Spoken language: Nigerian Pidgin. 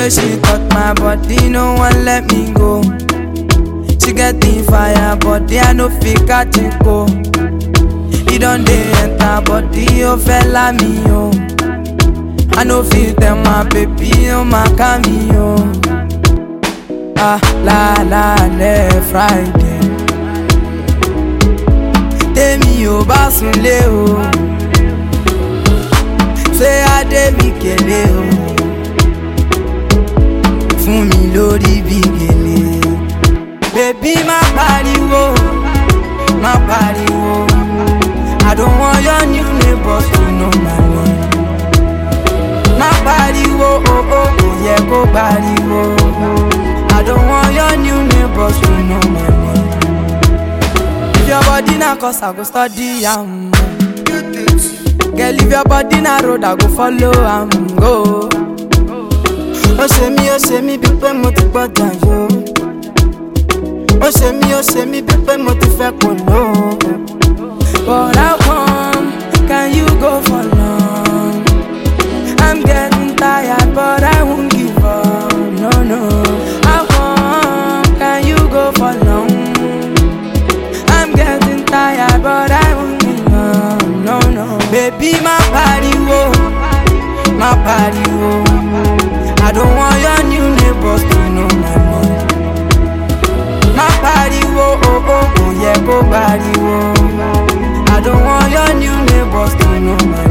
way she touch my body, no one let me go. She get the fire, body I no fit catch it go. He don dey enter body, oh fella me oh. I no fit tell my baby, oh my cameo. Ah la la le Friday. Tèmi ò bá sunlé o. Ṣé Adé mi kélé o? Fún mi lórí bí gèlè. Bébí má pariwo, má pariwo. I don't want your new neighbors to know my name. Má pariwo, oh oh, kò yẹ kó pariwo. I don't want your new neighbors to know my name. If your body na cause I go study am. Girl, if your body na road, I go follow am go. Ó ṣe mí, ó ṣe mí bí pé mo ti gbọ́dọ̀ yó. Ó ṣe mí, ó ṣe mí bí pé mo ti fẹ́ kò ló. But how come can you go for long? I'm getting tired, but I won't give up. No, no. How come can you go for long? I'm getting tired, but I won't give up. No, no. Baby, my pariwo, my pariwo. I don't want your new neighbors to know my name. My pariwo, oh oh, oh yeah, go pariwo. I don't want your new neighbors to know my